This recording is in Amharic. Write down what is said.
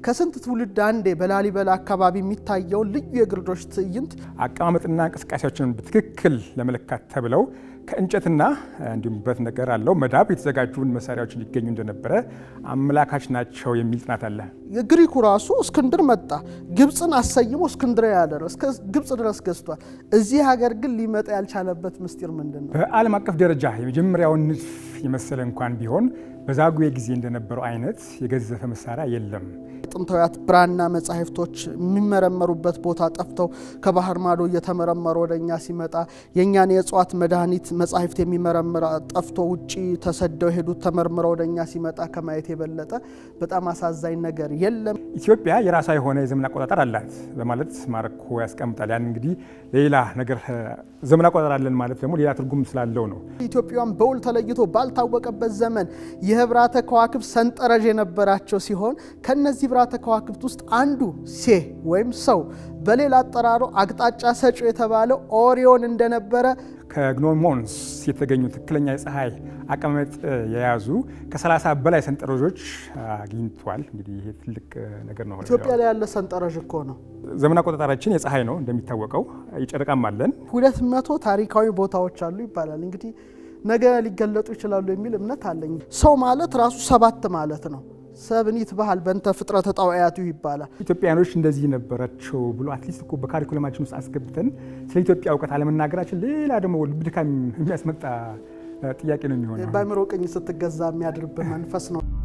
ከስንት ትውልድ አንዴ በላሊበላ አካባቢ የሚታየውን ልዩ የግርዶሽ ትዕይንት አቀማመጥና እንቅስቃሴዎችን በትክክል ለመለካት ተብለው ከእንጨትና እንዲሁም ብረት ነገር አለው መዳብ የተዘጋጁን መሳሪያዎች እንዲገኙ እንደነበረ አመላካች ናቸው የሚል ጥናት አለ። የግሪኩ ራሱ እስክንድር መጣ፣ ግብፅን አሰይሞ እስክንድርያ ያደረው እስከ ግብፅ ድረስ ገዝቷል። እዚህ ሀገር ግን ሊመጣ ያልቻለበት ምስጢር ምንድን ነው? በዓለም አቀፍ ደረጃ የመጀመሪያውን ንድፍ የመሰለ እንኳን ቢሆን በዛጉዌ ጊዜ እንደነበረው አይነት የገዘፈ መሳሪያ የለም። ጥንታዊያት ብራና መጻሕፍቶች የሚመረመሩበት ቦታ ጠፍተው ከባህር ማዶ እየተመረመሩ ወደ እኛ ሲመጣ የእኛን የእጽዋት መድኃኒት መጻሕፍት የሚመረምር ጠፍቶ ውጭ ተሰደው የሄዱት ተመርምረው ወደ እኛ ሲመጣ ከማየት የበለጠ በጣም አሳዛኝ ነገር የለም። ኢትዮጵያ የራሷ የሆነ የዘመን አቆጣጠር አላት በማለት ማረኮ ያስቀምጣል። ያን እንግዲህ ሌላ ነገር ዘመን አቆጣጠር አለን ማለት ደግሞ ሌላ ትርጉም ስላለው ነው። ኢትዮጵያውያን በውል ተለይቶ ባልታወቀበት ዘመን የህብራተ ከዋክብት ሰንጠረዥ የነበራቸው ሲሆን ከነዚህ ህብራተ ከዋክብት ውስጥ አንዱ ሴ ወይም ሰው በሌላ አጠራሩ አቅጣጫ ሰጪ የተባለው ኦሪዮን እንደነበረ ከግኖሞንስ የተገኙ ትክክለኛ የፀሐይ አቀማመጥ የያዙ ከ30 በላይ ሰንጠረዦች አግኝቷል። እንግዲህ ይሄ ትልቅ ነገር ነው። ኢትዮጵያ ላይ ያለ ሰንጠረዥ እኮ ነው። ዘመን አቆጣጠራችን የፀሐይ ነው እንደሚታወቀው፣ የጨረቃም አለን። ሁለት መቶ ታሪካዊ ቦታዎች አሉ ይባላል። እንግዲህ ነገ ሊገለጡ ይችላሉ የሚል እምነት አለኝ። ሰው ማለት ራሱ ሰባት ማለት ነው። ሰብኒት ባህል በእንተ ፍጥረተ ጣውያቱ ይባላል። ኢትዮጵያኖች እንደዚህ ነበራቸው ብሎ አትሊስት እኮ በካሪኩለማችን ውስጥ አስገብተን ስለ ኢትዮጵያ እውቀት አለመናገራችን ሌላ ደግሞ ልብ ድካም የሚያስመጣ ጥያቄ ነው የሚሆነው። በአእምሮ ቅኝ ስትገዛ የሚያድርብህ መንፈስ ነው።